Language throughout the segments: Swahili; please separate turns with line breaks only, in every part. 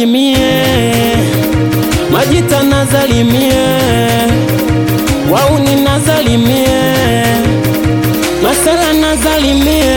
nazalimie majita nazalimie wauni nazalimie masala nazalimie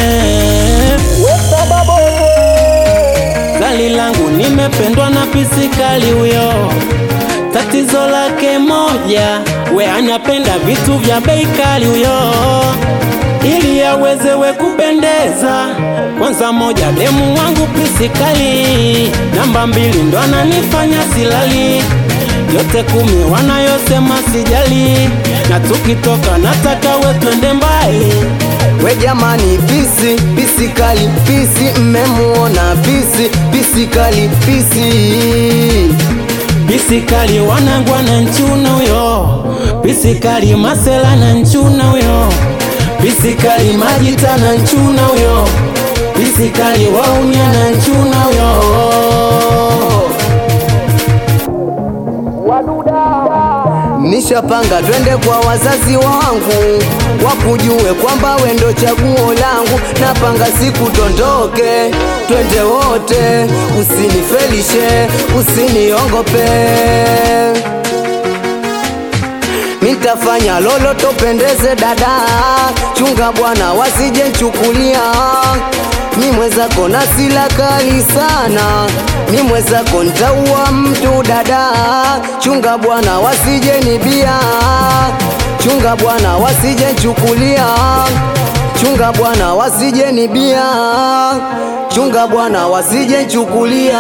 zali langu nimependwa na pisikali huyo tatizo lake moja we anapenda vitu vya bei kali huyo ili awezewe kupendeza kwanza moja demu wangu pisikali namba mbili ndo ananifanya silali yote kumi wanayosema sijali na tukitoka nataka we twende mbali
We jamani, pisi pisi kali, pisi mmemuona, pisi pisi kali, pisi
pisikali wanangwa na nchuna huyo pisikali masela na nchuna huyo pisikali majita na nchuna huyo pisikali waunya na nchuna huyo
Nishapanga twende kwa wazazi wangu wakujue kwamba we ndo chaguo langu. Napanga siku tondoke, twende wote, usinifelishe, usiniongope. Nitafanya lolo topendeze dada, chunga bwana wasije nchukulia. Mi mwezako na sila kali sana, mi mwezako ntaua mtu dada, chunga bwana wasije nibia, chunga bwana wasije nchukulia, chunga bwana wasije nibia, chunga bwana wasije nchukulia.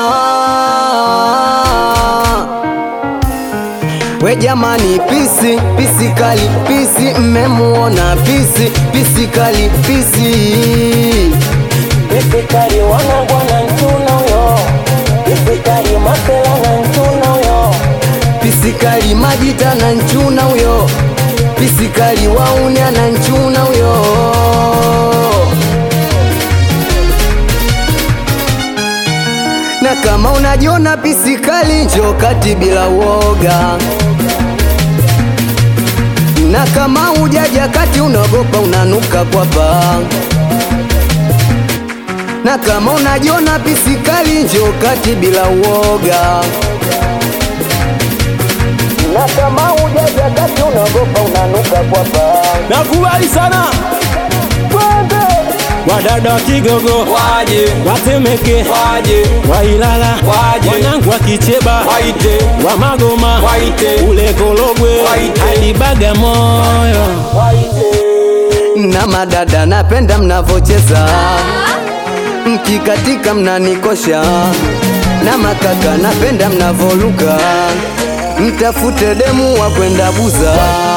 We jamani, pisi pisi kali, pisi mmemuona, pisi pisi kali, pisi
pisikali wanangwa na nchuna huyo pisikali masela na nchuna huyo
pisikali majita na nchuna huyo, pisikali waunya na nchuna huyo. Na kama unajiona pisikali, njoo kati bila uoga. Na kama hujaja kati, unaogopa unanuka kwa paa. Na kama unajiona pisikali, njoo kati bila uoga. Na kama hujaja kati, unaogopa unanuka kwa paa.
nakubali sana wadada wa Kigogo
waje
watemeke
waje
wailala
Waje.
wanangu wa Kicheba
waite
wa Magoma
Waite.
ule Korogwe
Waite.
hadi Bagamoyo
na madada napenda mnavocheza mkikatika mnanikosha na makaka napenda mnavoruka mtafute demu wa kwenda buza